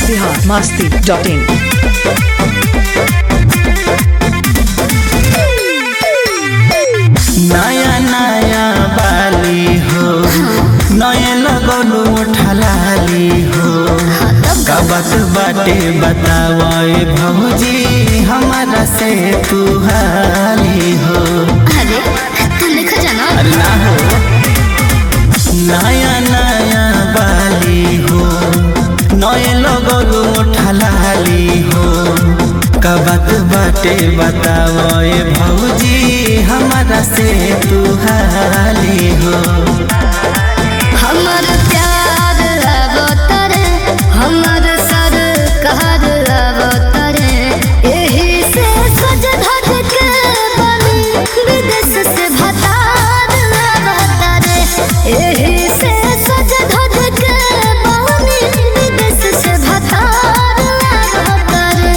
Bihar Masti dot in नया नया बाली हो नए लगलू ठलाली हो कबत बाटे बतावे भौजी हमारा से तू हाली हो अरे तू लिखा जाना अरे ना हो नया नया बाली हो नए लगलू ठलाली हो कबत बाटे बतावे भौजी हमारा से तू हाली हो हमर प्यार अवतरे हमर सर कहर अवतरे एही से सज धज के बनी विदेश से भतार अवतरे एही से सज धज के बनी विदेश से भतार अवतरे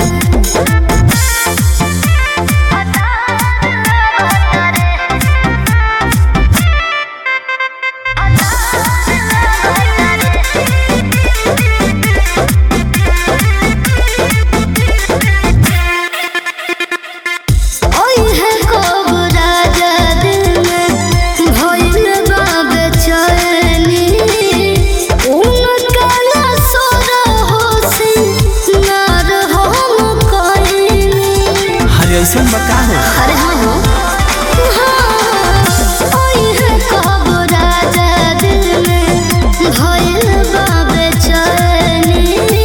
ओई है कोब राजा दिल में भइल बा बेचैनी उनका ना सोर होसी नार हम कइनी हरे ऐसे बका हो अरे हाँ हो ओई है कोब राजा दिल में भइल बा बेचैनी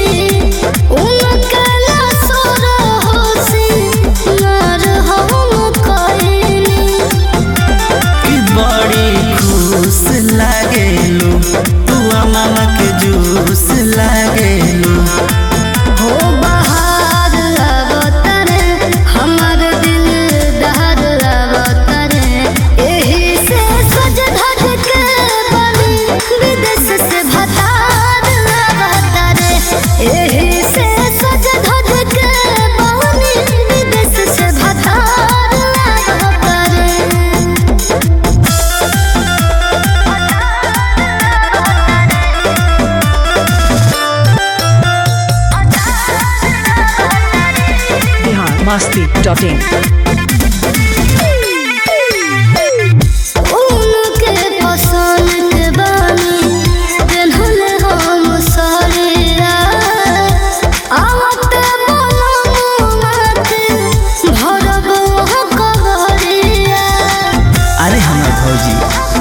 उनका ना सोर होसी नार हम कइनी कि बड़ी खुश लागेलू तू मामा के जूस लागेलू हो बहार अवतरे हमर दिल दहर अवतरे एही से सज धज के बनी विदेश से भतार अवतरे एही से सज धज के बनी विदेश से भतार अवतरे बिहार मस्ती डॉट इन उनके पसंद के बानी पेन्हल हम साड़िया आवत बनमुनाके भरब वहाँ कबरिया अरे हमार भौजी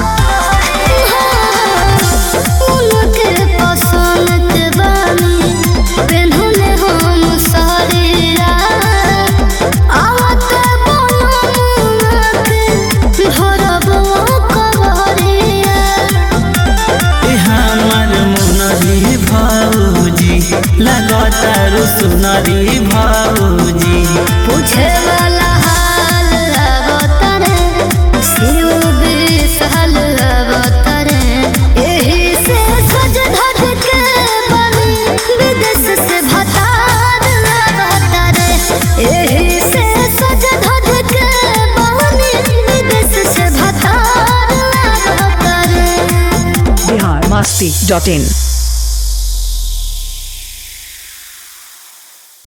उनके पसंद के बानी पेन्हल हम साड़िया आवत बनमुनाके भरब वहाँ कबरिया ए हमार मुनरी भौजी लगतारू सुनरी भौजी पूछे वाला हाल अवतरे शिव विशाल अवतरे एही से सज धज के बनी विदेश से भतार अवतरे एही से सज धज के बनी विदेश से भतार अवतरे बिहार मस्ती डॉट इन